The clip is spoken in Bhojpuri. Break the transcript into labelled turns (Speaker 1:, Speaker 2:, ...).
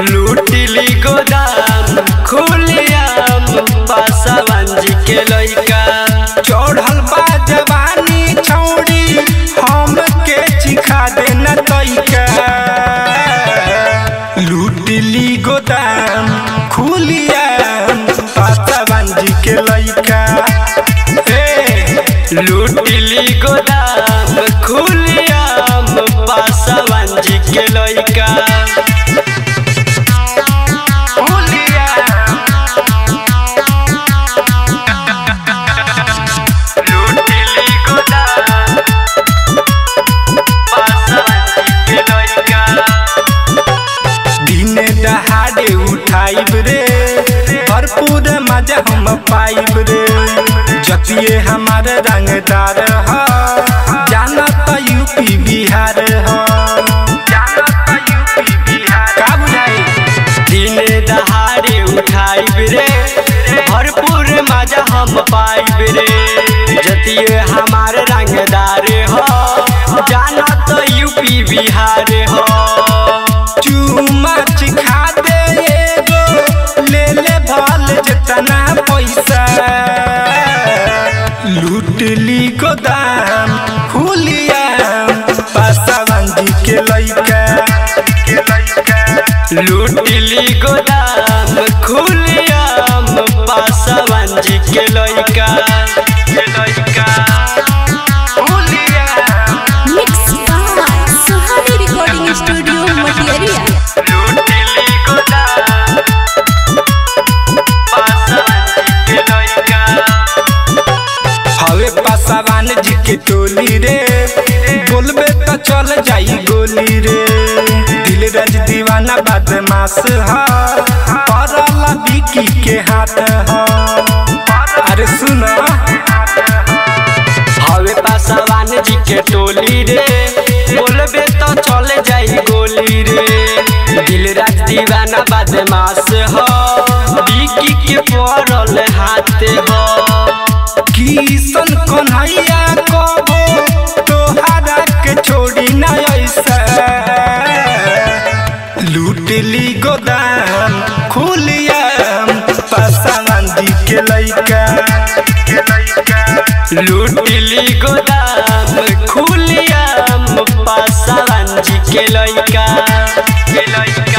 Speaker 1: लूटिली गोदाम खुलियाम पासवान जी के लइका
Speaker 2: चढ़ल बा जवानी छौड़ी हम के चिखा देना तैका लूटली गोदाम खुलिया पासवान जी के लइका ए
Speaker 1: लूटिली गोदाम खुलियाम पासवान जी के लइका लूटिली गोदाम पासवान जी के लइका
Speaker 2: दिने दहाड़े उठाइब रे भरपूर मजा हम पाइब रे जतिये हमार रंगदार ह जाना त यूपी बिहार ह जाना त यूपी बिहार का बुझाई
Speaker 1: दिने दहाड़े उठाइब रे भरपूर मजा हम पाइब रे जतिये हमार रंगदार हो जाना तो यूपी बिहार हो
Speaker 2: चूमा चिखा दे एगो ले ले भल जितना पैसा लूटली गोदाम खुलिया पासवान जी के लइका के लइका
Speaker 1: लूटिली गोदाम खुलियाम पासवान जी के लइका के लइका
Speaker 3: Mix by Suhani Recording Studio, Material.
Speaker 1: लूटिली गोदाम पासवान जी के लइका
Speaker 2: हवे पासवान जी के टोली रे बोलबे त चल जाई गोली रे दिल रज दीवाना बदमाश ह परला बिकी के हाथ ह अरे सुन
Speaker 1: हवे पासवान जी के टोली रे बोलबे तो चले जाई गोली रे दिल राज दीवाना बदमाश हो बिकी के पड़ल हाथ हो
Speaker 2: किसन कन्हैया कबो तोहरा के छोड़ी ना ऐसा लूटली गोदाम खुलिया पासवान जी के लइका के लइका
Speaker 1: लूटिली गोदाम खुलियाम पासवान जी के लइका के लइका